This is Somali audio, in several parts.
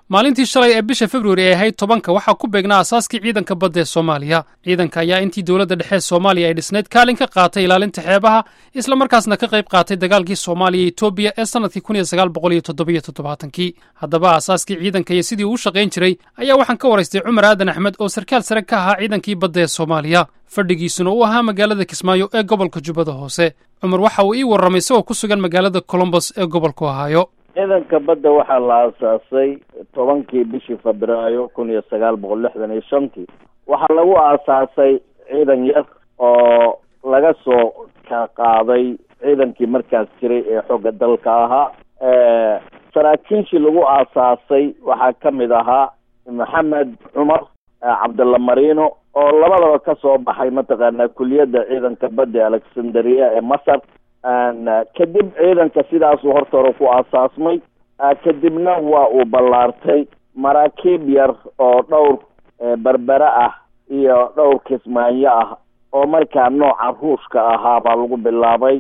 maalintii shalay ee bisha februari ay ahayd tobanka waxaa ku beegnaa asaaskii ciidanka badda ee soomaaliya ciidanka ayaa intii dowladda dhexe soomaaliya ay dhisnayd kaalin ka qaatay ilaalinta xeebaha islamarkaasna ka qayb qaatay dagaalkii soomaaliya iyo etoobiya ee sannadkii kun iyo sagaal boqol iyo toddobiyo toddobaatankii haddaba asaaskii ciidanka iyo sidii uu shaqayn jiray ayaa waxaan ka waraystay cumar aadan axmed oo sarkaal sare ka ahaa ciidankii badda ee soomaaliya fadhigiisuna uu ahaa magaalada kismaayo ee gobolka jubbada hoose cumar waxa uu ii warramay isagoo ku sugan magaalada colombos ee gobolku ohaayo ciidanka badda waxaa la aasaasay tobankii bishii febraayo kun iyo sagaal boqol lixdan iyo shantii waxaa lagu aasaasay ciidan yar oo laga soo ka qaaday ciidankii markaas jiray ee xooga dalka ahaa saraakiishii lagu aasaasay waxaa ka mid ahaa maxamed cumar cabdalla marino oo labadaba ka soo baxay mataqaanaa kuliyadda ciidanka badda ee alexandria ee masar kadib ciidanka sidaasuu horta hore ku aasaasmay kadibna waa uu ballaartay maraakiib yar oo dhowr berbere ah iyo dhowr kismaanyo ah oo markaa nooca ruushka ahaa baa lagu bilaabay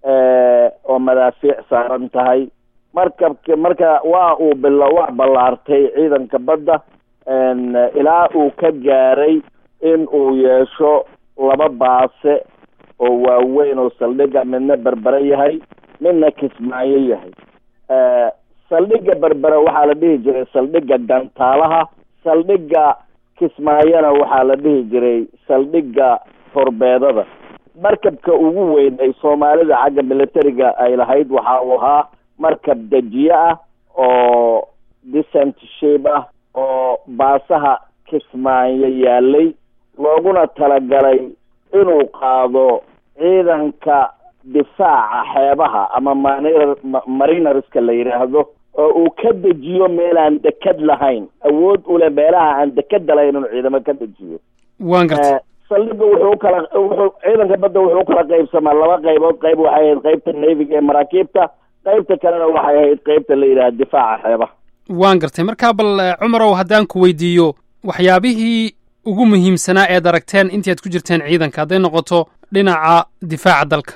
oo madaafiic saaran tahay markabka marka waa uu bila waa ballaartay ciidanka badda ilaa uu ka gaaray in uu yeesho laba baase oo waaweyn oo saldhiga midna berbere yahay midna kismaayo yahay saldhiga berbere waxaa la dhihi jiray saldhiga gantaalaha saldhiga kismaayona waxaa la dhihi jiray saldhiga horbeedada markabka ugu weyn ay soomaalida xagga militariga ay lahayd waxa uu ahaa markab dejiye ah oo decent shape ah oo baasaha kismaayo yaalay looguna talagalay inuu qaado ciidanka difaaca xeebaha ama manr marinarska la yidhaahdo oo uu ka dejiyo meel aan deked lahayn awood ule meelaha aan dekeda lahayn inuu ciidamo ka dejiyo waan gartay saldhiga wuxuu kala wuxuu ciidanka badda wuxuu kala qaybsamaa laba qaybood qayb waxay ahayd qaybta naviga ee maraakiibta qaybta kalena waxay ahayd qaybta la yidhaha difaaca xeebaha waan gartay markaa bal cumarow haddaan ku weydiiyo waxyaabihii ugu muhiimsanaa eed aragteen intii aad ku jirteen ciidanka hadday noqoto dhinaca difaaca dalka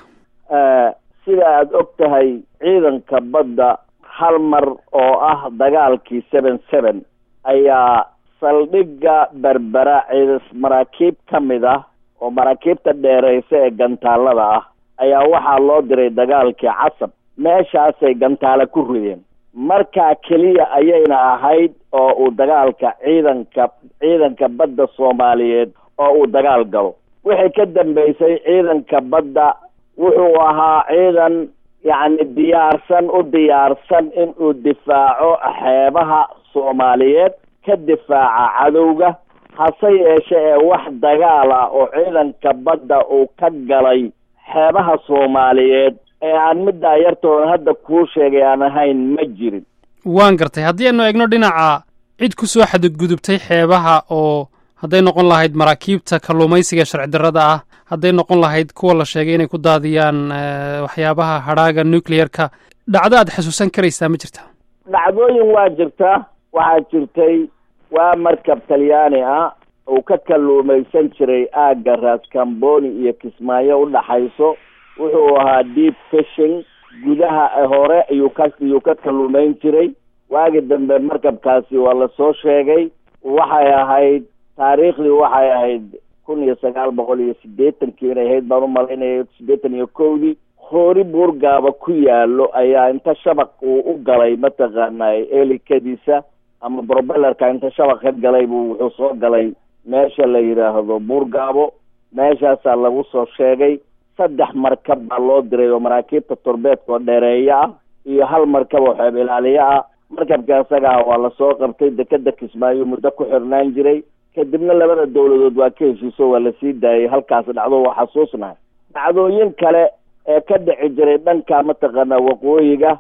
sida aada og tahay ciidanka badda hal mar oo ah dagaalkii seven seven ayaa saldhiga berbera ciidas maraakiib ka mid ah oo maraakiibta dheereysa ee gantaalada ah ayaa waxaa loo diray dagaalkii casab meeshaasay gantaale ku rideen markaa keliya ayayna ahayd oo uu dagaalka ciidanka ciidanka badda soomaaliyeed oo uu dagaal galo wixii ka dambeysay ciidanka badda wuxuu ahaa ciidan yacni diyaarsan u diyaarsan inuu difaaco xeebaha soomaaliyeed ka difaaca cadowga hase yeeshe ee wax dagaal ah oo ciidanka badda uu ka galay xeebaha soomaaliyeed ee aan middaa yartooda hadda kuu sheegay aan ahayn ma jirin waan gartay haddii aynu eegno dhinaca cid ku soo xadgudubtay xeebaha oo hadday noqon lahayd maraakiibta kalluumaysiga sharci darrada ah hadday noqon lahayd kuwa la sheegay inay ku daadiyaan waxyaabaha hadhaaga nuclearka dhacdo aad xasuusan karaysaa ma jirta dhacdooyin waa jirtaa waxaa jirtay waa markab talyaani ah uu ka kalluumaysan jiray aagga raascamboni iyo kismaayo udhaxayso wuxuu ahaa deep fishing gudaha hore ayuu ka iyuu ka kalluumayn jiray waagi dambe markabkaasi waa lasoo sheegay waxay ahayd taariikhdii waxay ahayd kun iyo sagaal boqol iyo siddeetankii inay ahayd baan umalaynaya siddeetan iyo kowdii hoori buurgaaba ku yaalo ayaa inta shabaq uu u galay mataqaanaa elikadiisa ama brobelerka inta shabaq ka galay buu wuxuu soo galay meesha la yidhaahdo buurgaabo meeshaasaa lagu soo sheegay saddex markab baa loo diray oo maraakiibta torbeedka oo dheereeyo ah iyo hal markab oo xeeb ilaaliyo ah markabka isaga ah waa lasoo qabtay dekeda kismaayo muddo ku xirnaan jiray kadibna labada dawladood waa ka heshiiso waa lasii daayay halkaas dhacdo waa xasuusnahay dhacdooyin kale ee ka dhici jiray dhanka mataqaanaa waqooyiga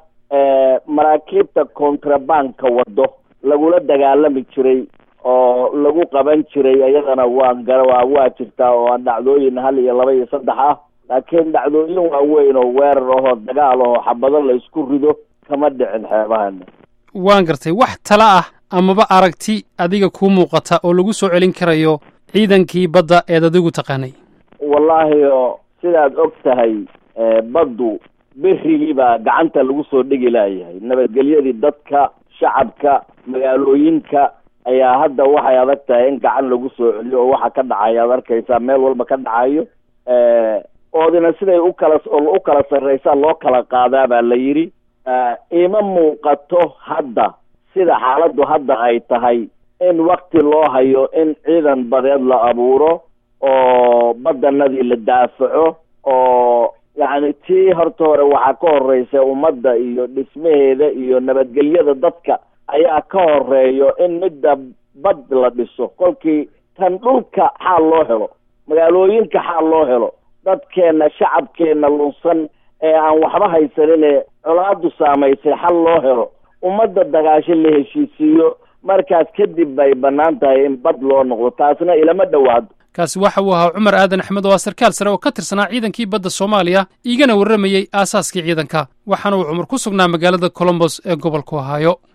maraakiibta contrabanka wado lagula dagaalami jiray oo lagu qaban jiray iyadana waan gara waa waa jirtaa oo aan dhacdooyin hal iyo laba iyo saddex ah laakiin dhacdooyin waaweyn oo weerar ahoo dagaal ahoo xabado la isku rido kama dhicin xeebahana waan gartay wax tala ah amaba aragti adiga kuu muuqata oo lagu soo celin karayo ciidankii badda eed adigu taqaanay wallaahi oo sidaad og tahay baddu berigii baa gacanta lagu soo dhigi laayahay nabadgelyadii dadka shacabka magaalooyinka ayaa hadda waxay adag tahay in gacan lagu soo celiyo oo waxa ka dhacaya ad arkaysaa meel walba ka dhacayo oodina siday u kala u kala sarreysaa loo kala qaadaa baa la yidhi ima muuqato hadda sida xaaladdu hadda ay tahay in wakti loo hayo in ciidan badeed la abuuro oo badanadii la daafaco oo yacni tii horta hore waxaa ka horeysa ummadda iyo dhismaheeda iyo nabadgelyada dadka ayaa ka horeeyo in midda bad la dhiso kolkii tan dhulka xaal loo helo magaalooyinka xaal loo helo dadkeenna shacabkeenna lunsan ee aan waxba haysanine colaadu saamaysay xal loo helo ummadda dagaasho la heshiisiiyo markaas kadib bay bannaan tahay in bad loo noqdo taasna ilama dhowaado kaasi waxa uu ahaa cumar aadan axmed oo ah sarkaal sare oo ka tirsanaa ciidankii badda soomaaliya iigana warramayey aasaaskii ciidanka waxaana uu cumar ku sugnaa magaalada colombos ee gobolku ohaayo